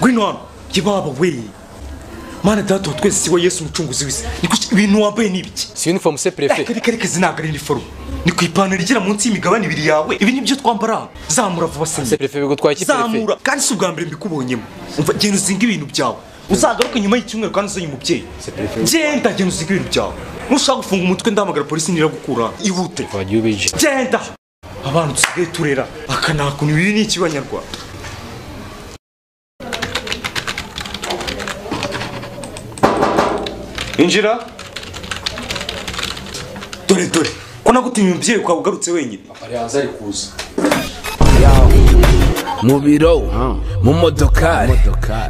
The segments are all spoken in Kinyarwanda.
w'intwaro jya iwabo we mana data wa twese wa yesu umucunguzi wese ni kuki ibintu wambaye ni ibiki si uniforme se Eh, perefe kari kari kazi ntabwo ari iniforume ni ku ipantaro igera munsi y'imigabane ibiri yawe ibi ni byo twambara zamura vuba se senyeri perefe bigutwaye iki perefe zamura kandi si ubwa mbere mbikubonyemo umva genda uzinga ibintu byawe uzagaruke nyuma y'icyumweru kandi uzanye umubyeyi genda genda uzinga ibintu byawe nushaka gufunga umutwe ndahamagara polisi niragukura ihute wagiye ubije genda abantu dusigaye turera akanakuntu ibi ni iki banyarwanda injira dore dore ko nagutumye umubyeyi ukaba ugarutse wenyine ari hanze ari kuza mu biro mu modokari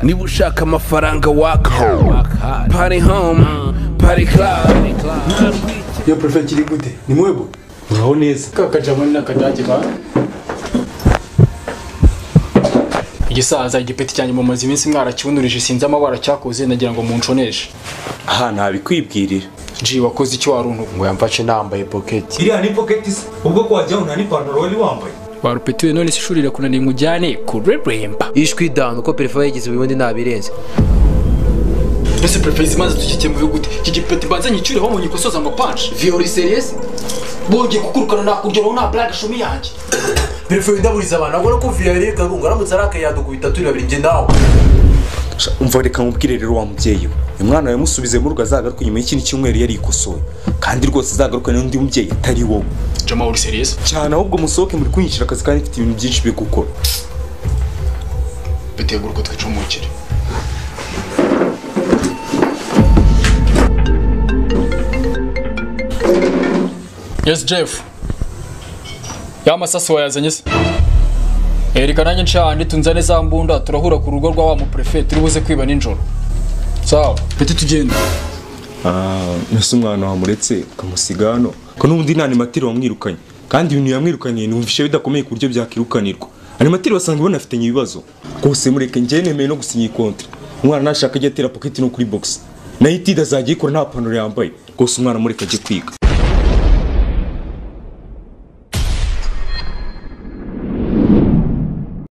niba ushaka amafaranga waka pari home pari club iyo perefe kiri gute ni mwebo uraho neza kakajamoni n'akadage ba igisaza igipeti cyanjye mumaze iminsi mwarakibunurije sinzi amabara cyakoze nagira ngo munconeshe aha ntabikwibwirira ji wakoze icyo waruntu ngo yamfashe nambaye poketi iriya ni pocket se ubwo ko wajyaho nta n'ipantaro wari wambaye warupetiwe none se ishuri rirakunaniye ngo ujyane kureremba ishwi dani uko perefe yigeze ubundi nabirenze ese perefegizi maze tugikenguye gute iki gipeti mbanze nyicyureho mu nyiko soza ngo panshi viyori seriyesi bongeye kukurukana nakuryoraho nta blague shumi yanjye perefe windaburiza abantu ahubwo no kumvira yari karungu aramutse arakaye yadukubita turi babiri njye nawe umva reka mubwire rero wa mubyeyi we uyu mwana yamusubize mu rugo azagaruka nyuma y'ikindi cyumweru yarikosoye kandi rwose azagarukane n'undi mubyeyi atari wowe jama uri seriyesi cyane ahubwo musohoke muri kwinyishyura akazi kandi mfite ibintu byinshi byo gukora bitegura uko twicumukire yesi jefu ya masasi wayazanye se erika nanjye nshahandi tunzane za mbunda turahura ku rugo rwa wa muprefe turi buze kwiba nijoro sawa peti tugenda mbese umwana wamuretse ukamusiga hano ko n'ubundi nta animatiri wamwirukanye kandi ibintu yamwirukaniye numvishe bidakomeye ku buryo byakwirukanirwa animatiri basanzwe banafitanye ibibazo rwose mureke njyewe nemeye no gusinya iyi konti umwana nashaka ajya atera paketi no kuri bogisi nayo itida azajya ayikora nta pantaro yambaye rwose umwana mureke ajye kwiga